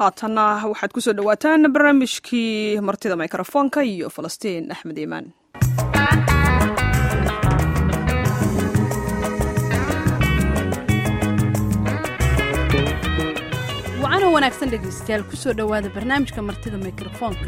haatanna waxaad kusoo dhowaataan barnaamijkii martida mikrofoonka iyo falastiin axmed iimaan wacana wanaagsan dhegaystayaal kusoo dhowaada barnaamijka martida mikrofoonka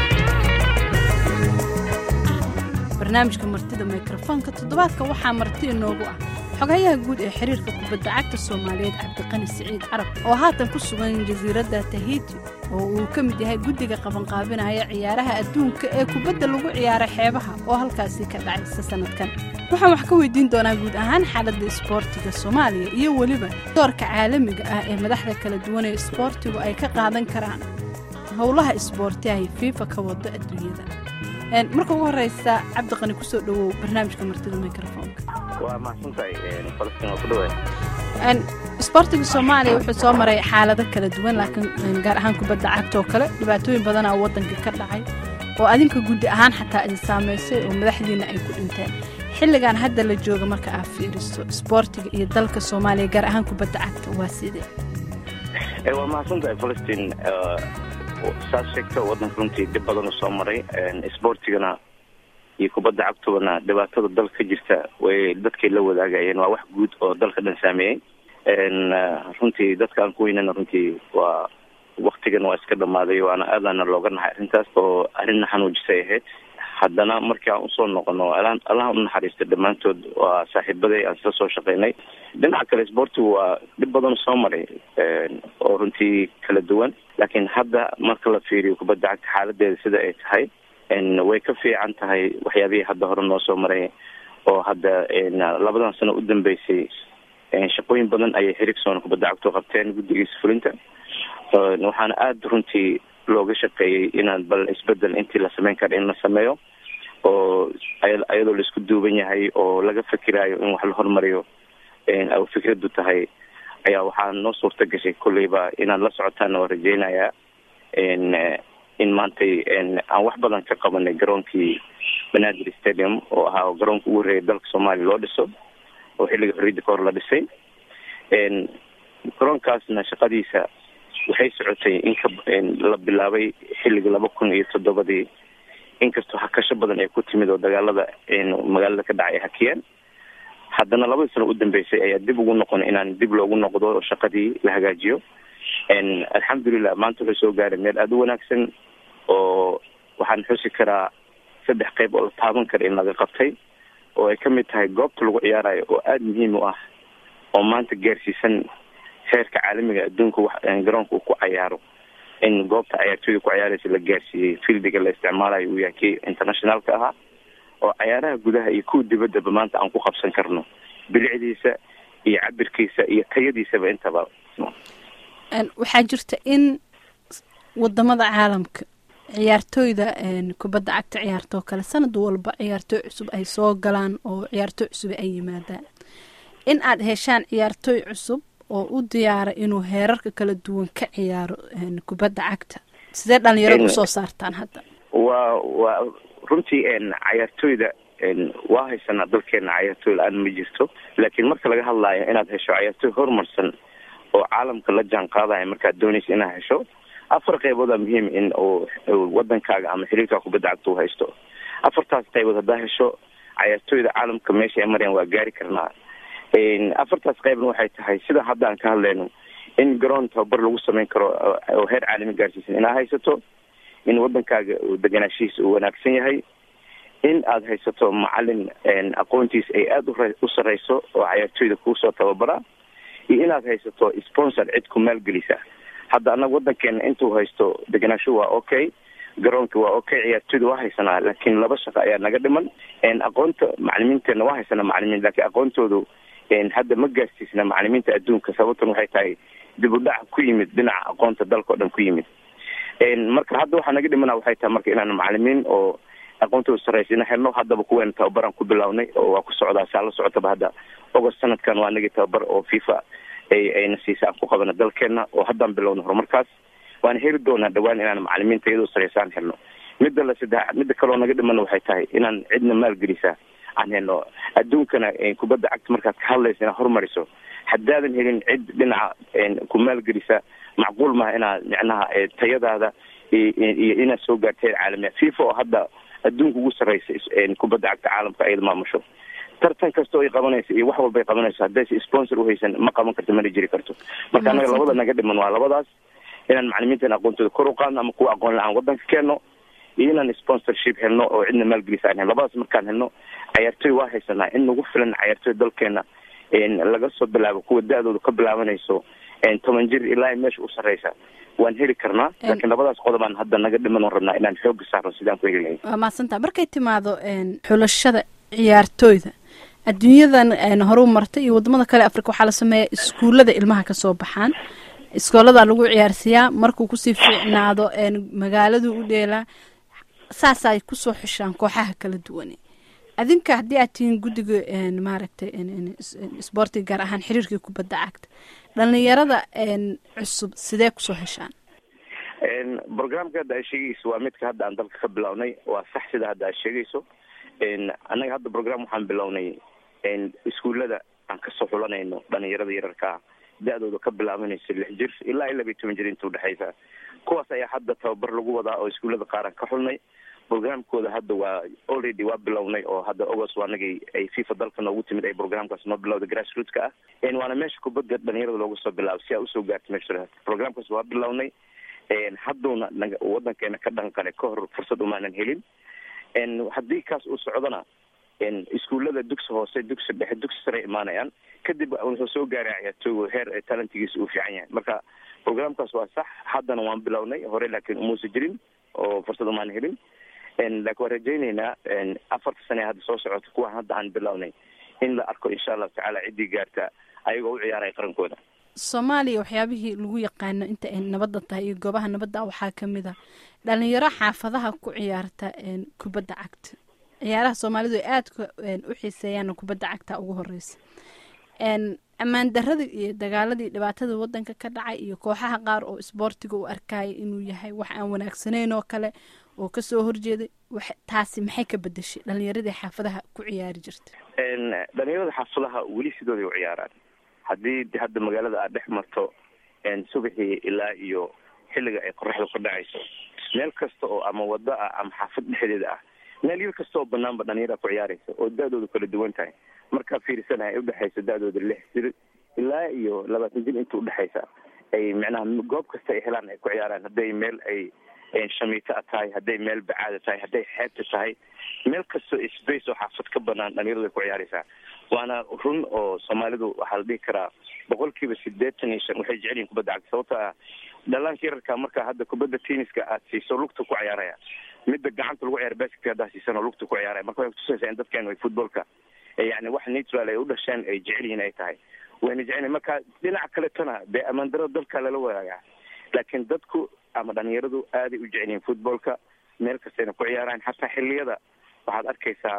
barnaamijka martida mikrofoonka toddobaadka waxaa marti inoogu ah xogayaha guud ee xiriirka kubadda cagta soomaaliyeed cabdiqani siciid carab oo haatan ku sugan jasiiradda tahiti oo uu ka mid yahay guddiga qabanqaabinaya ciyaaraha adduunka ee kubadda lagu ciyaaray xeebaha oo halkaasi ka dhacaysa sannadkan waxaan wax ka weydiin doonaa guud ahaan xaaladda isboortiga soomaaliya iyo weliba doorka caalamiga ah ee madaxda kala duwan ee isboortigu ay ka qaadan karaan howlaha isboorti ay fiifa ka wado adduunyada marka ugu horeysa cabdiqani kusoo dhowow barnaamijka martida mikrofoonka waa mahadsantahay falastiin waa ku dhawaad isboortiga soomaaliya wuxuu soo maray xaalado kala duwan laakiin gaar ahaan kubadda cagta oo kale dhibaatooyin badanaa waddanka ka dhacay oo adinka guddi ahaan xataa idin saamaysay oo madaxdiina ay ku dhinteen xilligan hadda la jooga marka aad fiiriso isboortiga iyo dalka soomaaliya gaar ahaan kubadda cagta waa sidee waa mahadsantahay falastiin saas sheegta waddanka runtii dhib badan soo maray isboortigana iyo kubadda cagtubana dhibaatada dalka ka jirta way dadkay la wadaagayeen waa wax guud oo dalka dhan saameeyey runtii dadka aan ku weynana runtii waa waktigan waa iska dhamaaday waana aadaana looga nahay arrintaas oo arrinna xanuujisay ahayd haddana markii aan usoo noqono allaha u naxariista dhammaantood waa saaxiibaday aan sila soo shaqeynay dhinaca kale isboortigu waa dhib badan soo maray oo runtii kala duwan laakiin hadda marka la fiiriyo kubadda cagta xaaladeeda sida ay tahay way ka fiican tahay waxyaabihii hadda hore noo soo maray oo hadda labadan sano u dambeysay shaqooyin badan ayay xirigsoona kubadda cagto qabteen guddigiisa fulinta waxaana aada runtii looga shaqeeyey inaan bal isbedel intii la sameyn kara in la sameeyo oo iyadoo laisku duuban yahay oo laga fikiraayo in wax la hormariyo fikradu tahay ayaa waxaa noo suurta gashay kolleyba inaad la socotaan oo rajeynayaa in maantay aan wax badan ka qabanay garoonkii banaadir stadium oo ahaa garoonka ugu horreeya dalka soomaaliya loo dhiso oo xilliga xorriyadda ka hor la dhisay garoonkaasna shaqadiisa waxay socotay inka la bilaabay xilliga laba kun iyo toddobadii inkastoo hakasho badan ay ku timid oo dagaalada magaalada ka dhacay hakiyeen haddana labadii sano u dambeysay ayaa dib ugu noqon inaan dib loogu noqdo oo shaqadii la hagaajiyo alxamdulilah maanta wuxuu soo gaaray meel aada u wanaagsan oo waxaan xusi karaa saddex qayb oo la taaban kara in laga qabtay oo ay ka mid tahay goobta lagu ciyaarayo oo aada muhiim u ah oo maanta gaarsiisan heerka caalamiga adduunka wax garoonka uu ku cayaaro in goobta cayaartooyda ku ciyaaraysa la gaarsiiyey fieldiga la isticmaalayo uu yahay kii internationaalka ahaa oo cayaaraha gudaha iyo kuwa dibaddaba maanta aan ku qabsan karno bilicdiisa iyo cabirkiisa iyo tayadiisaba intaba waxaa jirta in wadamada caalamka ciyaartooyda kubadda cagta ciyaartoo kale sanad walba ciyaartooy cusub ay soo galaan oo ciyaartooy cusub ay yimaadaan in aad heshaan ciyaartooy cusub oo u diyaara inuu heerarka kala duwan ka ciyaaro kubadda cagta sidee dhalinyarada usoo saartaan hadda waa waa runtii cayaartooyda waa haysanaa dalkeena cayaartooy la-aan ma jirto laakiin marka laga hadlaayo inaad hesho cayaartooy horumarsan oo caalamka la jaan qaadaya markaad doonaysa inaad hesho afar qayboodaa muhiim in uu wadankaaga ama xiriirkaa kubadda cagta u haysto afartaas qaybood haddaa hesho cayaartooyda caalamka meesha ay marayaan waa gaari karnaa afartaas qaybna waxay tahay sida hadda aan ka hadlayno in garoon tababar lagu sameyn karo oo heer caalami gaarsiisan inaad haysato in wadankaaga deganaashihiisa uu wanaagsan yahay in aada haysato macalin aqoontiisa ay aada u sareyso oo cayaartooyda kuusoo tababara iyo inaad haysato sponsor cid ku maalgelisa hadda annaga wadankeena intuu haysto deganaasho waa okay garoonka waa okay ciyaartooyda waa haysanaa laakiin laba shaqo ayaa naga dhiman aqoonta macalimiinteena waa haysanaa macalimiin laakiin aqoontoodu hadda ma gaarsiisna macalimiinta adduunka sababtan waxay tahay dib u dhac ku yimid dhinaca aqoonta dalka o dhan ku yimid marka hadda waxaa naga dhimana waxay tahay marka inaan macalimiin oo aqoontooda sareysa ina helno haddaba kuweena tababaran ku bilawnay oo waa ku socdaa saa la socotaba hadda ogost sanadkan waa nagii tababar oo fifa ay ayna siisa aan ku qabana dalkeena oo haddaan bilowna horumarkaas waana heli doonaa dhawaan inaan macalimiinta iyadoo sareysaan helno midda la saddex midda kaloo naga dhimana waxay tahay inaan cidna maalgelisa aan helno adduunkana kubadda cagta markaad ka hadlaysa inaad horumariso haddaadan helin cid dhinaca ku maalgelisa macquul maha inaad micnaha tayadaada iyo inaad soo gaarteen caalamiya fifa oo hadda adduunka ugu sarreysa kubadda cagta caalamka ayada maamusho tartan kasta oo ay qabanayso iyo wax walba ay qabanayso haddaysa sponsor uhaysan ma qaban karto mana jiri karto marka annaga labada naga dhiman waa labadaas inaan macalimiintan aqoontooda kor u qaadno ama kuwa aqoon la-aan wadanka keenno iyo inaan sponsorship helno oo cidna maalgelisa aan helno labadaas markaan helno cayaartooy waa haysanaa in nagu filan cayaartooy dalkeena laga soo bilaabo kuwa da-dooda ka bilaabanayso toban jir ilaa meesha u sarreysa waan heli karnaa laakiin labadaas qodobaan hadda naga dhiman oon rabnaa inaan xooga saarno sidaan ku heli lahayn waa mahadsanta markay timaado xulashada ciyaartooyda adduunyadan horu martay iyo wadamada kale africa waxaa la sameeyaa iskuullada ilmaha kasoo baxaan iskooladaa lagu ciyaarsiiyaa markuu kusii fiicnaado magaaladu u dheelaa saasay kusoo xushaan kooxaha kala duwane adinka haddii aad tihiin guddiga maaragtay sboortiga gaar ahaan xiriirkii kubadda cagta dhalinyarada cusub sidee kusoo heshaan programka hadda aad sheegayso waa midka hadda aan dalka ka bilownay waa sax sida hadda aad sheegayso annaga hadda program waxaan bilownay iskuullada aan kasoo xulanayno dhalinyarada yararkaa da-dooda ka bilaabanayso lix jir ilaa iyo laba iyo toban jir inta udhexaysa kuwaas ayaa hadda tababar lagu wadaa oo iskuullada qaar aan ka xulnay programkooda hadda waa already waa bilownay oo hadda august waanagay ay fifa dalka noogu timid ay programkaas noo bilowda grassrootka ah waana meesha kubadda dhalinyarada looga soo bilaabo si aa usoo gaarta meesha programkaas waa bilownay hadduuna naga wadankeena ka dhanqale ka hor fursad umaanan helin haddii kaas uu socdona iskuullada dugsi hoose dugsi dhexe dugsi sare imaanayaan kadib wuxuu soo gaaray ciyaartooy heer talentigiisa uu fiican yahay marka programkaas waa sax haddana waan bilownay hore laakiin umuusa jirin oo fursad umaan helin laakiin waan rajayneynaa afarta sane hadda soo socota kuwa hadda aan bilownay in la arko insha allahu tacaala ciddii gaarta ayagoo u ciyaaraya qarankooda soomaaliya waxyaabihii lagu yaqaano inta ay nabadda tahay iyo goobaha nabadda waxaa ka mid a dhalinyaro xaafadaha ku ciyaarta kubadda cagta ciyaaraha soomaalidu ay aadka u xiiseeyaan kubadda cagta ugu horeysa ammaan darada iyo dagaaladii dhibaatada wadanka ka dhacay iyo kooxaha qaar oo isboortiga u arkaya inuu yahay wax aan wanaagsaneyn oo kale oo kasoo horjeeday taasi maxay ka bedeshay dhalinyaradii xaafadaha ku ciyaari jirta dhalinyarada xaafadaha weli sidooday u ciyaaraan haddii hadda magaalada aad dhex marto subaxii ilaa iyo xilliga ay qoraxda ka dhacayso meel kasta oo ama wado ah ama xaafad dhexdeeda ah meel yar kasta oo banaanba dhalinyara ku ciyaaraysa oo da-dooda kala duwan tahay markaa fiirsanaha ay udhexaysa da-dooda lix jir ilaa iyo labaatan jir inta udhexaysa ay micnaha goob kasta ay helaan ay ku ciyaaraan hadday meel ay shamiito a tahay hadday meel bacaada tahay hadday xeebta tahay meel kastoo space oo xaafad ka banaan dhalinyaradu ay ku ciyaaraysaa waana run oo soomaalidu waxaa la dhihi karaa boqol kiiba sideetan iyo shan waxay jecel yihin kubadda cagta sababto ah dhalaanka yararka marka hadda kubadda tenniska aad siiso lugta ku ciyaaraya midda gacanta lagu ciyaara basketk haddaa siisan oo lugta ku ciyaaraya marka waxay kutusaysaa in dadkeenu ay footballka yani wax natural ay u dhasheen ay jecel yihiin ay tahay wayna jecel marka dhinaca kaletana dee ammaan darada dalka lala wadaagaa laakiin dadku ama dhalinyaradu aaday u jecel yihiin footballka meel kastayna ku ciyaaraan xataa xilliyada waxaad arkaysaa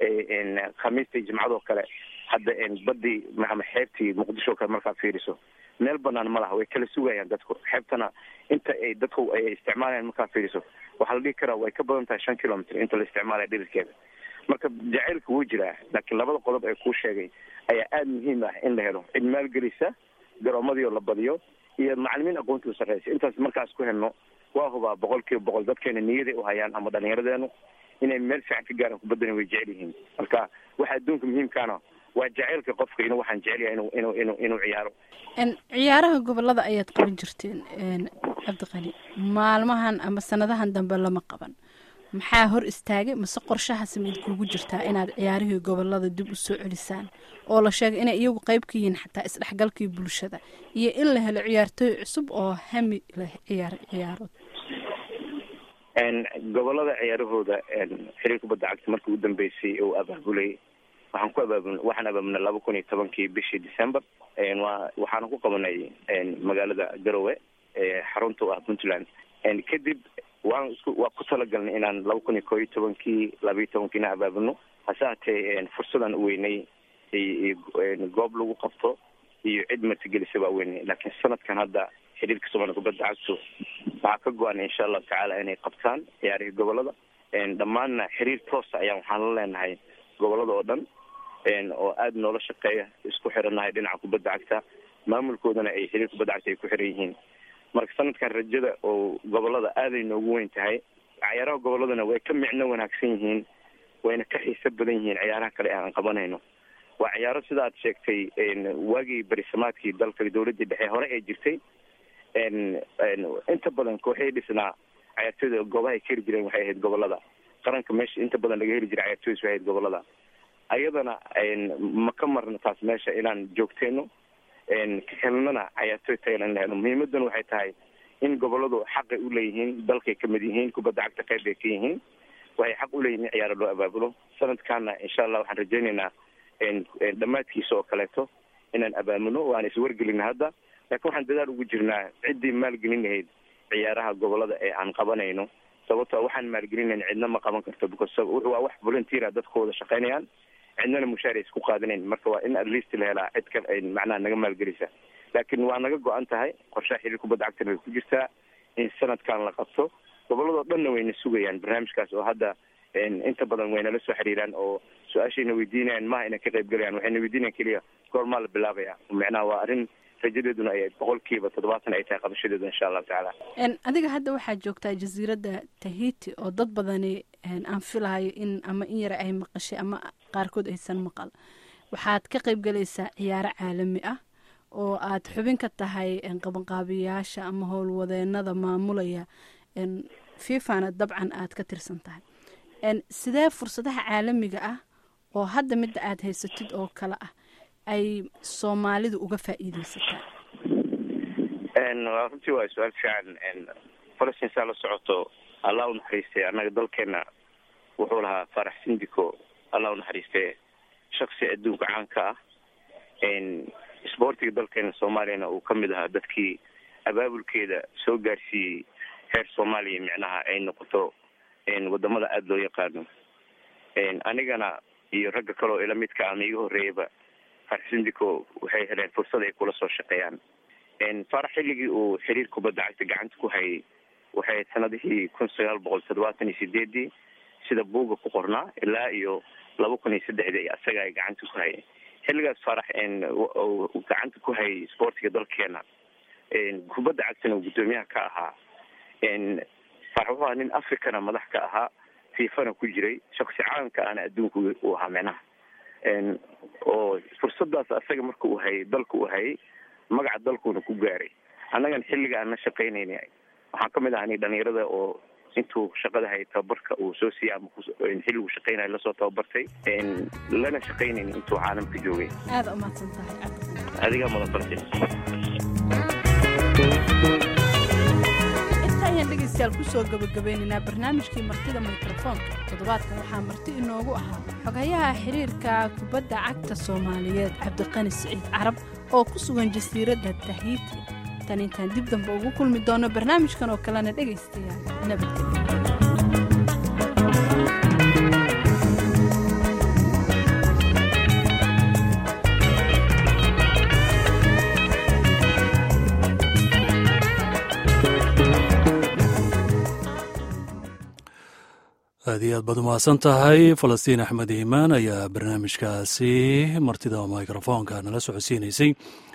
khamiistai jimcadoo kale hadda badii ama xeebtii muqdisho kale markaad fiiriso meel banaan ma laha way kala sugayaan dadku xeebtana inta ay dadku ay isticmaalayaan markaad fiiriso waxaa la dhihi karaa way ka badan tahay shan kilomitr inta la isticmaalaya dhirirkeeda marka jacaylka wuu jiraa laakiin labada qodob ee kuu sheegay ayaa aada muhiim ah in la helo cid maalgelisa garoomadii oo la badiyo iyo macalimiin aqoontii u sarreysa intaas markaas ku helno waa hubaa boqol kiiba boqol dadkeena niyaday u hayaan ama dhalinyaradeenu inay meel fiican ka gaaraan kubaddana way jecel yihiin marka waxa adduunka muhiimkaana waa jaceylka qofka inuu waxaan jecel yahay inu inu inu inuu ciyaaro ciyaaraha gobolada ayaad qaban jirteen cabdiqani maalmahan ama sanadahan dambe lama qaban maxaa hor istaagay mase qorshahaasi maid kuugu jirtaa inaad ciyaarihii gobolada dib u soo celisaan oo la sheegay inay iyagu qeyb ka yihiin xataa isdhexgalkii bulshada iyo in la helo ciyaartooy cusub oo hami leh ciyaar ciyaarood gobolada ciyaarahooda xiriir kubadda cagta markii ugu dambeysay uu abaabulay waxaan ku abaabul waxaan abaabulnay laba kun iyo tobankii bishii december wa waxaana ku qabanay magaalada garowe xarunta u ah puntland kadib waan isku waa ku talagalnay inaan laba kun iyo koo iyo tobankii laba iyo tobankii inaan abaabulno hase hatee fursadan u weynay goob lagu qabto iyo cid martigelisa baa weynay laakiin sanadkan hadda xiriirka soomaliya kubadda cagtu waxaa ka go-an insha allahu tacaala inay qabtaan ciyaarihii gobolada dhammaanna xiriir toosa ayaan waxaan la leenahay gobolada oo dhan oo aada noola shaqeeya isku xirannahay dhinaca kubadda cagta maamulkoodana ay xiriir kubadda cagta ay ku xiran yihiin marka sanadkan rajada oo gobolada aaday noogu weyn tahay cayaaraha goboladana way ka micno wanaagsan yihiin wayna ka xiiso badan yihiin ciyaaraha kale aan qabanayno waa ciyaaro sida aad sheegtay waagii berisamaadkii dalka dawladii dhexe hore ee jirtay inta badan kooxay dhisnaa cayaartooyda goobahay ka heli jireen waxay ahayd gobolada qaranka meesha inta badan laga heli jiray cayaartooydas waxay ahayd gobolada ayadana ma ka marno taas meesha inaan joogteyno helnana cayaartooy tayalan la helo muhiimaduna waxay tahay in goboladu xaqay u leeyihiin dalkay kamid yihiin kubadda cagta qayb bay ka yihiin waxay xaq u leeyihin in ciyaaro loo abaabulo sanadkaana insha allah waxaan rajaynaynaa dhammaadkiisa oo kaleeto inaan abaamulno waan iswargelina hadda laakiin waxaan dadaal ugu jirnaa ciddii maalgelin lahayd ciyaaraha gobolada ee aan qabanayno sababtoo waxaan maalgelinayn cidna ma qaban karto because waa wax volunteera dadka wada shaqaynayaan cidnana mushaar isku qaadanayn marka waa in at least la helaa cid ka macnaha naga maalgelisa laakiin waa naga go-an tahay qorshaha xiriir kubadda cagtana way ku jirtaa in sanadkan la qabto goboladoo dhanna wayna sugayaan barnaamijkaas oo hadda inta badan waynala soo xiriiraan oo su-aashayna weydiinayaan maha inay ka qayb galayaan waxayna weydiinayan keliya goormaa la bilaabaya macnaha waa arrin rajadeeduna ay boqolkiiba toddobaatan ay tahay qabashadeedu insha allahu tacaala adiga hadda waxaa joogtaa jasiiradda tahiti oo dad badani aan filahayo in ama in yara ay maqashay ama qaarkood aysan maqal waxaad ka qayb galaysaa ciyaaro caalami ah oo aad xubin ka tahay qabanqaabiyaasha ama howlwadeenada maamulaya fifana dabcan aad ka tirsan tahay sidee fursadaha caalamiga ah oo hadda midda aad haysatid oo kale ah ay soomaalidu uga faa'iideysataa runtii waa su-aal fiican falastin saa la socoto allah u naxariistay annaga dalkeena wuxuu lahaa farax sindiko allah u naxariistay shaksi adduunka caanka ah isboortiga dalkeena soomaaliyana uu kamid ahaa dadkii abaabulkeeda soo gaarsiiyey heer soomaaliya micnaha ay noqoto wadamada aada loo yaqaano anigana iyo ragga kaleoo ila midka ama iga horreeyaba farax sindico waxay heleen fursad ay kula soo shaqeeyaan farax xilligii uu xiriir kubadda cagta gacanta ku hayay waxay ahayd sanadihii kun sagaal boqol toddobaatan iyo sideedii sida buuga ku qornaa ilaa iyo laba kun iyo saddexdii asaga ay gacanta ku hayay xilligaas farax gacanta ku hayay sportiga dalkeena kubadda cagtana uu guddoomiyaha ka ahaa farax wuxuu ahaa nin africana madax ka ahaa fifana ku jiray shaksi caalamka aana adduunka uu ahaa micnaha oo fursadaas asaga marka uu hayay dalka uu hayay magaca dalkuuna ku gaaray annagan xilliga aan la shaqaynayna waxaan kamid ahaa dhalinyarada oo intuu shaqada hayay tababarka uu soo siiyey ama xilligu shaqaynaya lasoo tababartay lana shaqaynayn intuu caalamka joogay aada umahadsan tahay adigaa mudan farsin ayaan dhegeystayaal kusoo gabagabeynaynaa barnaamijkii martida mikrofoonka toddobaadkan waxaa marti inoogu ahaa xoghayaha xiriirka kubadda cagta soomaaliyeed cabdiqani siciid carab oo ku sugan jasiiradda tahiiti tan intaan dib dambe ugu kulmi doono barnaamijkan oo kalena dhegaystayaal nabadgelyo aad iyo aad baad umahadsan tahay falastiin axmed iimaan ayaa barnaamijkaasi martida mikrofoonka nala socodsiinaysay